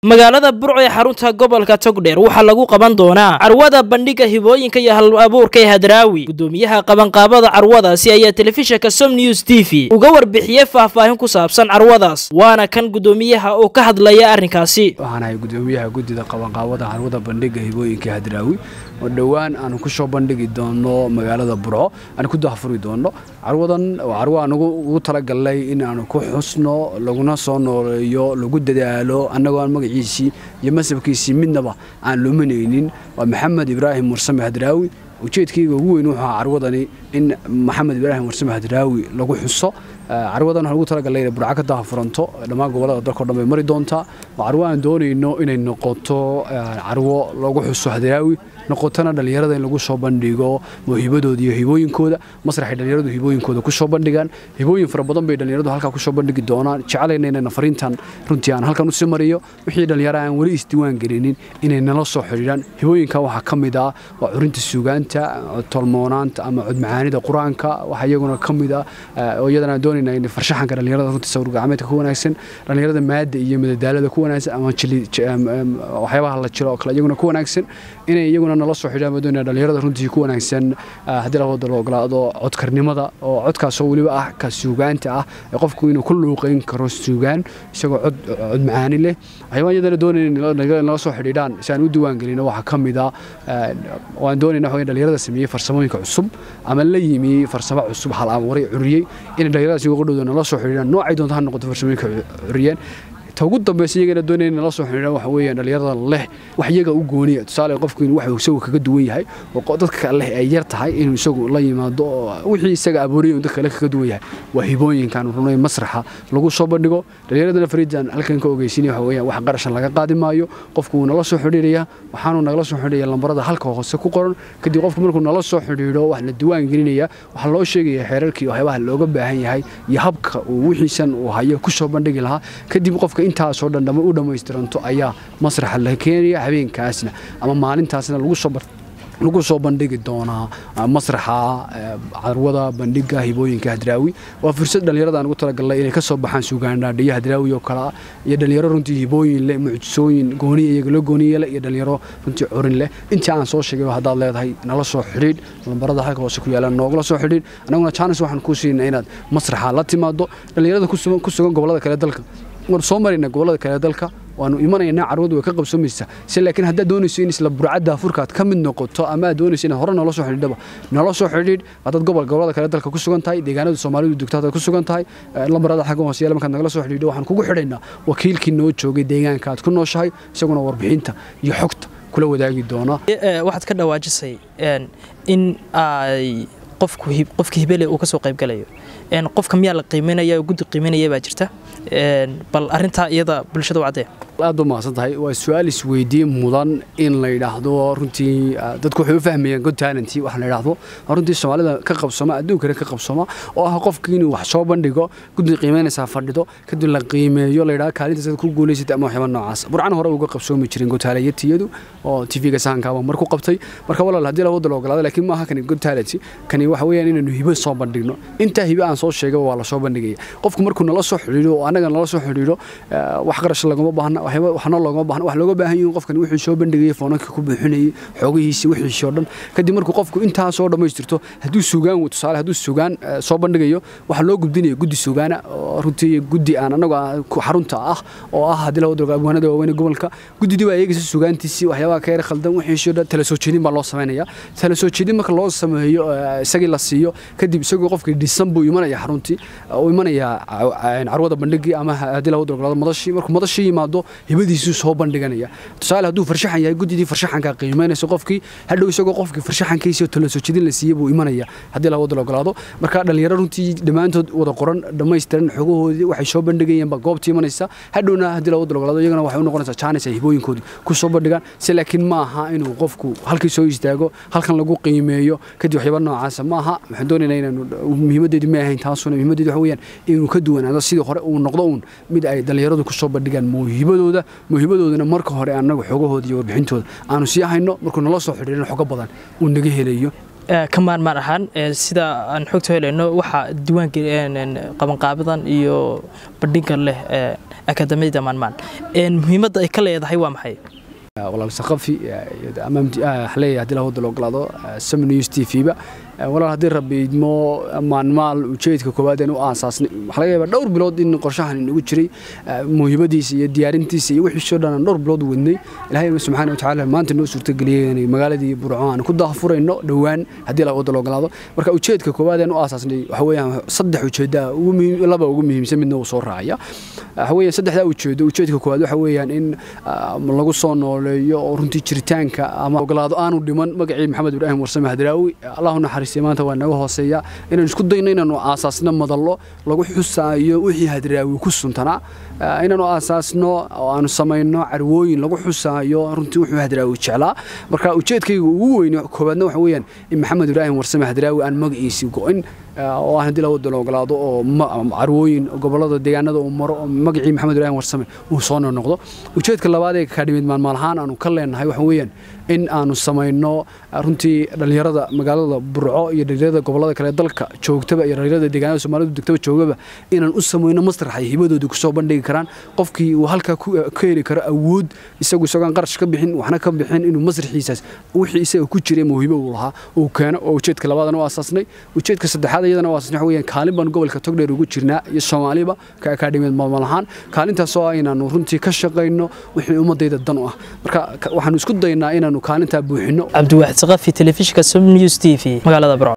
magaalada burco ee xarunta gobolka togdheer waxaa lagu qaban doonaa carwada bandhiga hibooyinka iyo hal abuurka ee hadraawi gudoomiyaha qabanqaabada carwadaasi ayaa telefishinka som news t v uga warbixiyey faahfaahin ku saabsan carwadaas waana kan gudoomiyaha oo ka hadlaya arrinkaasi waxaan ahay gudoomiyaha guddida qabanqaabada carwada bandhiga hibooyinka hadraawi oo dhowaan aanu ku soo bandhigi doono magaalada burco aan ku dahfuri doono carwadan waa carwo aan ugu talagalnay in aanu ku xusno laguna soo nooleeyo lagu dadaalo annagoo aan magaciisii iyo masabkiisii midnaba aan luminaynin waa maxamed ibraahim mursame hadraawi ujeedkayga ugu weyn wuxuu ahaa carwadani in maxamed ibraahim mursame hadraawi lagu xuso carwadan waxaan ugu talagalnay inay burco ka daafuranto dhammaan gobollada dalkao dhan bay mari doontaa waa carwo aan doonayno inay noqoto carwo lagu xuso hadraawi noqotona dhallinyarada in lagu soo bandhigo mawhibadooda iyo hibooyinkooda masraxay dhallinyaradu hibooyinkooda ku soo bandhigaan hibooyin fara badan bay dhallinyaradu halkaa ku soo bandhigi doonaan jecelayna inayna fariintan runtii aan halkan usii mariyo wixii dhallinyara aan weli isdiiwaan gelinin inay nala soo xidhiidhaan hibooyinka waxaa ka mid ah waa curinta suugaanta tolmoonaanta ama codmacaanida qur-aanka waxaa iyaguna ka mid ah oo iyadana aan doonayna in farshaxanka dhallinyarada runtii sawir gacmeedka ku wanaagsan dhallinyarada maadda iyo madadaalada ku wanaagsan ama waxyaabaha la jiro oo kale iyaguna ku wanaagsan inay iyaguna nala soo xidhaan madoonaya dhallinyarada runtii ku wanaagsan haddii labada la ogolaado codkarnimada oo codkaasoo weliba ah ka suugaanta ah ee qofku inuu ku luuqayn karo suugaan isagoo cod cod macaani leh waxyaabaa iyadana doonayna nala soo xidhiidhaan si aan u diiwaan gelino waxaa ka mid ah waan doonayna waxa dhallinyarada sameeyey farsamooyinka cusub ama la yimi farsamo cusub hal abuuray curiyey inay dhallinyaradaasi uga dhowdo nala soo xidhiidhaan noocay doonta ha noqoto farsamooyinka curiyeen ta ugu dambaysa iyagana doonaya nala soo xidhiidhaan waxa weeyaan dhallinyarada leh wax iyaga u gooniya tusaale qofku inuu wax isagu kaga duwan yahay oo dadka leh ay yar tahay inuu isagu la yimaado oo wixii isaga abuuriyay inuu dadka kale kaga duwan yahay waa hibooyinkan runay masraxa lagu soo bandhigo dhallinyaradana fariidan halkan ka ogeysinaya waxa weeyaan wax qarashan laga qaadi maayo qofku wuu nala soo xidhiidhaya waxaanu nagala soo xidhiidhaya lambarada halka hoose ku qoran kadib qofku markuu nala soo xidhiidho wax la diiwaan gelinaya waxaa loo sheegaya xeerarkii waxyaabaha looga baahan yahay iyo habka uu wixiisan uu hayo ku soo bandhigi lahaa kadib qofka intaasoo dhan u dhammaystiranto ayaa masraxa la keenaya habeenkaasna ama maalintaasna lagu soo lagu soo bandhigi doonaa masraxa carwada bandhiga hibooyinka hadraawi waa fursad dhallinyarada aan ugu talagalnay inay ka soo baxaan suugaandhaadhiyo hadraawi oo kale ah iyo dhallinyaro runtii hibooyin leh mucjisooyin gooniya iyaga loo gooniye leh iyo dhallinyaro runtii curin leh intii aan soo sheegay haddaad leedahay nala soo xidhiidh lambarada halka hoose ku yaalaan noogala soo xidhiidh annaguna jaanis waxaan kuu siinaa inaad masraxa la timaado dhallinyarada ku sugan gobollada kale dalka waan soo marayna gobollada kale dalka waanu imanaynaa carwadu way ka qabsoomaysaa se laakiin haddaad doonayso in isla burcadda afurkaad ka mid noqoto ama aad doonayso inaad hore noola soo xidhiidhaba noola soo xidhiidh haddaad gobol gobollada kale dalka ku sugan tahay deegaanada soomaalidu dugto haddaad ku sugan tahay lambarada xagga hoose yaala markaad nagala soo xidhiidho waxaan kugu xidhaynaa wakiilkii noo joogay deegaanka aad ku nooshahay isaguna warbixinta iyo xogta kula wadaagi doona waxaad ka dhawaajisay in ay qofku qofka hibele uu ka soo qaybgalayo qofka miyaa la qiiminaya oo guddi qiiminaya baa jirta bal arintaa iyada bulshada u caddee aad ba mahadsan tahay waa su-aal isweydiin mudan in la yidhaahdo runtii dadku waxay u fahmayaan god talenti waxa la yidhaahdo runtii soomaalida ka qabsoma adduunkana ka qabsoma oo ah qofkii inuu wax soo bandhigo guddi qiimeynaysaa fadhido kadib la qiimeeyo la yidhahdo kaalintaas ku guulaysatay ama waxyaaba noocaas burcana hore uga qabsoomi jirin gotaalayatiyadu oo tv-ga sahankaaba mar ku qabtay marka walaal haddii labada la ogolaado laakiin maaha kani god talenti kani waxa weeyaan inaanu hibo soo bandhigno intaa hibo aan soo sheegay waa la soo bandhigaya qofku markuu nala soo xidhiidho oo annaga nala soo xidhiidho wax qarash laguma baahna waxna loogama baahna wax looga baahan yahin qofkan wuxuu soo bandhigayay foonanka ku buuxinayay xoogihiisi wixiisii oo dhan kadib markuu qofku intaa soo dhammaystirto hadduu sugaan tusaale hadduu sugaan soo bandhigayo waxaa loo gudbinaya guddi sugaana oo runtii guddi aan annagu xarunta ah oo ah haddii la wadrogo abwaanada waaweyne gobolka guddidii baa eegaysa sugaantiisii waxyaabaha ka yar khaldan wixiisii oo dhan tala soo jeedin baa loo samaynaya tala soo jeedin marka loo sameeyo isagii la siiyo kadib isagoo qofkii dhisan buu imanaya xaruntii uu imanaya carwada bandhigii ama haddii la wadrogo madashii markuu madashii yimaado hibadiisuu soo bandhiganaya tusaale hadduu farshaxan yahay guddidii farshaxanka qiimeynayso qofkii hadhow isagoo qofkii farshaxankiisii tala soo jeedin la siiyey buu imanaya haddii la wada ogolaado marka dhallinyaro runtii dhammaantood wada qoran dhammaystiran xogahoodii waxay soo bandhigayeen baa goobtii imanaysa hadhowna haddii la wada ogolaado iyagana waxay u noqonaysaa jaanis ay hibooyinkoodii ku soo bandhigaan se laakiin ma aha inuu qofku halkii soo istaago halkan lagu qiimeeyo kadib waxyaaba noocaasa ma aha waxaan doonaynaa inaanu muhiimadeedu ma ahayn taasuna muhiimadeedu waxa weeyaan inuu ka duwanaado sidii hore uu noqdo uun mid ay dhallinyaradu ku soo bandhigaan mawhibadooda muhiimadoodana marka hore annagu xogahooda iyo warbixintooda aanu sii hayno markuu nala soo xidhiirino xogo badan uu naga helayo ka maarmaan ahaan sida aan xogta helayno waxaa diiwaanka qabanqaabadan iyo bandhigan leh akadamiyada maanmaan muhiimadda ay ka leedahay waa maxay walaal saqafi leeyahay haddii lahooda la ogolaado sam news t v-ba walaal haddii rabbi idmo maalmaal ujeedka koowaad aan u aasaasnay waxaa laga yaabaa dhowr bilood in qorshahan inagu jiray muhiimadiisa iyo diyaarintiisa iyo wixiisoo dhan aan dhowr bilood wadnay ilaahay subxaana wa tacaala maanta noo suurtageliyey inay magaaladii burco aan ku daahfurayno dhowaan haddii lahooda la ogolaado marka ujeedka koowaad aan u aasaasnay waxa weeyaan saddex ujeedda laba ugu muhiimsan midna uu soo raacaya waxa weeyaan saddexdaa ujeedo ujeedka koowaad waxa weeyaan in lagu soo nooleeyo oo runtii jiritaanka ama ogolaado aanu dhiman magacii maxamed ibraahim warsame hadraawi allahu naxariistay maanta waa naga hooseeya inaan isku dayno inaanu aasaasno madallo lagu xusaayo wixii hadraawi ku suntanaa inaanu aasaasno oo aanu samayno carwooyin lagu xusaayo runtii wuxuu hadraawi jeclaa marka ujeedkayga ugu weyne koowaadna waxa weeyaan in maxamed ibraahim warsame hadraawi aan magaciisii go-in oo aan haddii lawada la ogolaado oo carwooyin gobolada deegaanada uu maro oo magacii maxamed ibraahim warsame uu soo noqdo ujeedka labaad ee kaadhimid maalmaal ahaan aanu ka leenahay waxa weeyaan in aanu samayno runtii dhallinyarada magaalada burco iyo dhallinyarada gobolada kale dalka joogtaba iyo dhallinyarada deegaanada soomaalidu degtaba joogaba inaan u samayno masrax ay hibadooda kusoo bandhigi karaan qofkii uu halkaa ka heli karo awood isagu isagoon qarash ka bixin waxna ka bixin inuu masraxiisaas wixii isaga ku jiray mawhibo uu lahaa uu keeno oo ujeedka labaadan u aasaasnay ujeedka saddexaad iyadana waa waxa weeyaan kaalin baan gobolka togdheer ugu jirnaa iyo soomaaliba ka akaadhimiyad maalmal ahaan kaalintaasoo ah inaanu runtii ka shaqayno wixii ummadayda dan u ah marka waxaanu isku daynaa inaanu kaalintaa buuxino cabdiwaxid saqafi telefishinka som news t v magaalada burco